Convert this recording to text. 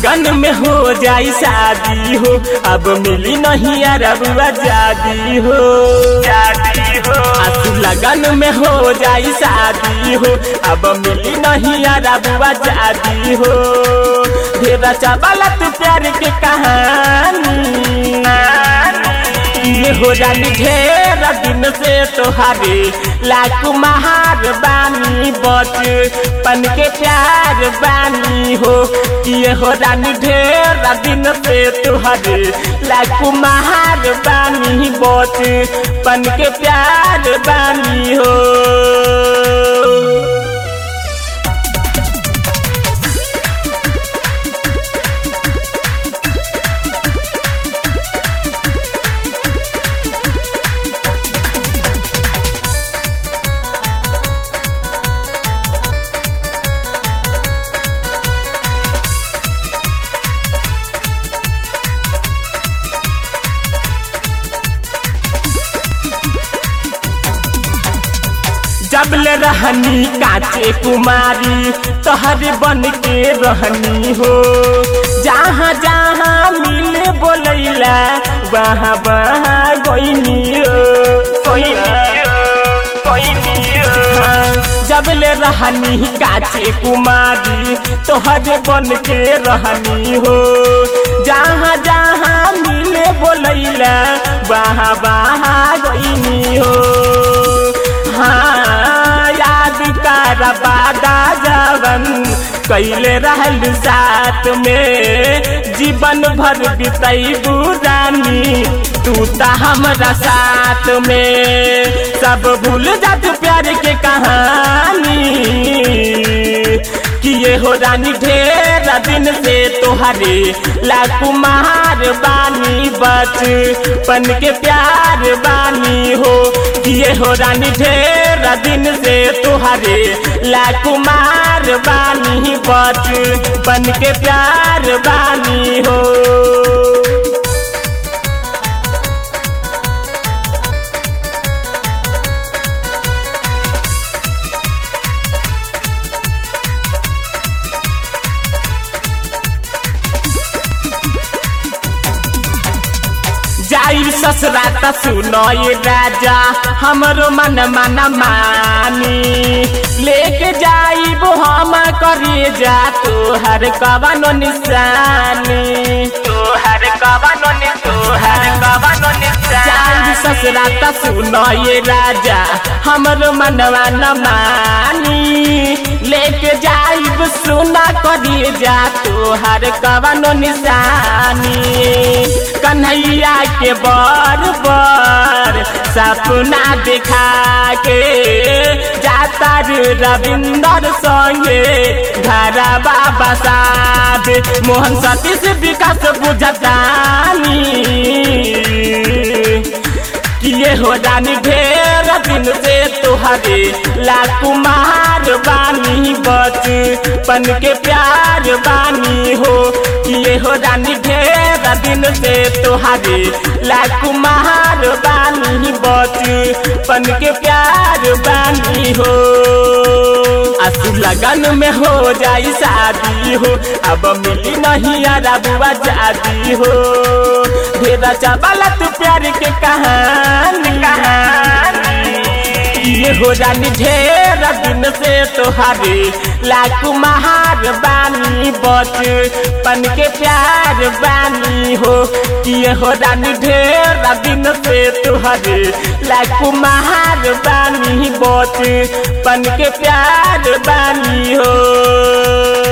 लगन में हो जाई शादी हो अब मिली नहीं अरब आजादी हो शादी हो आसू लगन में हो जाई शादी हो अब मिली नहीं अरब आजादी हो ढेरा चावलत प्यार के कहानी ये हो रानी ढेर दिन से तोहारे लाख महार बानी बच पन के प्यार बानी हो ये हो रानी ढेर दिन से तोहारे लाख महार बानी बच पन के प्यार बानी हो जबले रहनी काचे कुमारी तोहरे बन के रहनी हो जहाँ जहाँ मिले बोलैला वहाँ वहाँ गईनी हो जबले रहनी काचे कुमारी तोहरे बन के रहनी हो जहाँ जहाँ मिले बोलैला वहाँ वहाँ गईनी हो हाँ याद कर बादा जवन कैले रहल साथ में जीवन भर बितई बुरानी तू ता हमरा साथ में सब भूल जात प्यार के कहानी कि ये हो रानी ढेर दिन से तोहरे लाखू महार बानी बच पन के प्यार बानी हो कि ये हो रानी ढेर दिन से तोहरे लाखू मार बानी बच पन के प्यार बानी हो जाई ससुरा त सुनो ये राजा हमरो मन मन मानी लेके जाइब हम करिए जा तोहर कवनो निशानी तोहर कवनो नि तोहर कवनो निशानी जाई ससुरा त सुनो ये राजा हमरो मन मन मानी लेके जाइब सुना करिए जा तोहर कवनो निशानी कन्हैया के बर बर सपना दिखा के जाता रविंदर संगे घरा बाबा साहब मोहन सतीश विकास बुझतानी किए हो जानी ढेर दिन से तुहरे लाकुमार बानी बच पन के प्यार बानी हो किए हो जानी ढेर दिन से तुहरे लाकुमार बानी बच पन के प्यार बानी हो आसू लगन में हो जाई शादी हो अब मिली नहीं अरब आजादी हो ढेरा चावला तू प्यार के कहानी ये हो रानी ढेर दिन से तोहारे लाख महार बानी बच पन के प्यार बानी हो ये हो रानी ढेर दिन से तोहारे लाख महार बानी बच पन के प्यार बानी हो